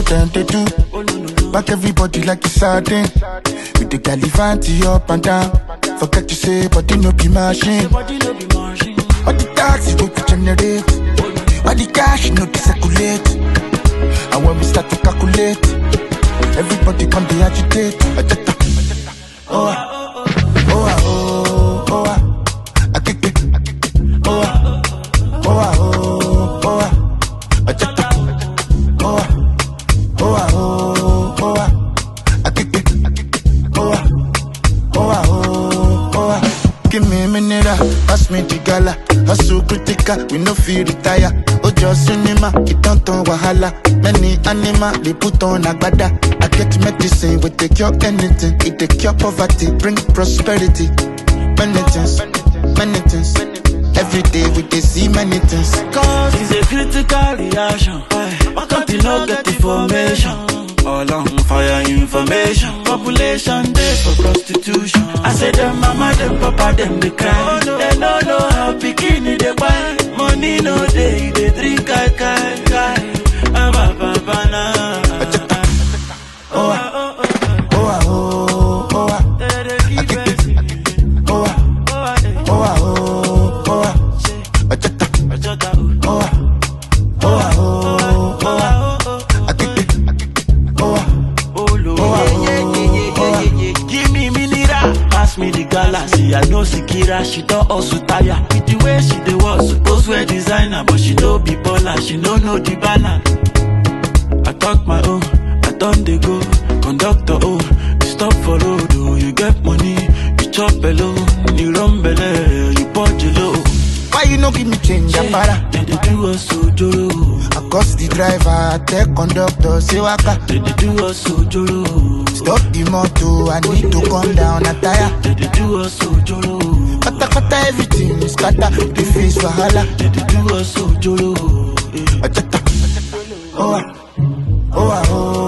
them they do. Back everybody like it's sardine. With the galivanti up and down. Forget to say, but no be machine. All the taxi go to generate. All the cash no to circulate. And when we start to calculate, everybody come they agitate. Ajata. Oh, ah. oh, ah, oh, oh, ah. Akeke. Oh, ah. oh, ah, oh, oh, ah. Ajata. Oh, ah. oh, ah, oh, oh, ah. Akeke. Oh, ah. Oh, ah, oh, oh, ah. Give me a minute, ah. pass me the gala. Hustle critical, we no feel retire. Ojo cinema, it don't turn wahala. Many animal, they put on agbada. I get medicine, we take cure anything. It take cure poverty, bring prosperity. Many things, many things. Every day we dey see many things. Cause it's a critical reaction. Why can't you not get information? All on fire information. Population days for prostitution. I say them mama, them papa, them they cry. They no know how bikini they buy. Money no day, they drink kai kai kai. Ah, ba, ba, ba, na. Oh, ah, oh, ah, oh, oh, ah. Oh, ah, oh, ah, oh, oh, ah. Ajata. Oh, ah, oh, ah, oh, oh, ah. Akeke. Oh, ah, oh, ah, oh, oh, ah. Give me mineral, pass me the galaxy. I know Sikira, she don't also tire. With the way she dey was suppose wear designer, but she no be baller, she no know the balance. I talk my own, I done dey go. Conductor oh, you stop for road oh, you get money, you chop alone, you run belle, you punch low. Why you no give me change, Apara? They dey do us ojoro, I cost the driver, I tell conductor, say waka. they dey do us ojoro, Stop the motor, I need to come down, a tire. they dey do us ojoro, Kata kata everything is scatter, the face wahala. they dey do us ojoro. eh. Ajata. Oh, ah, oh, ah, oh,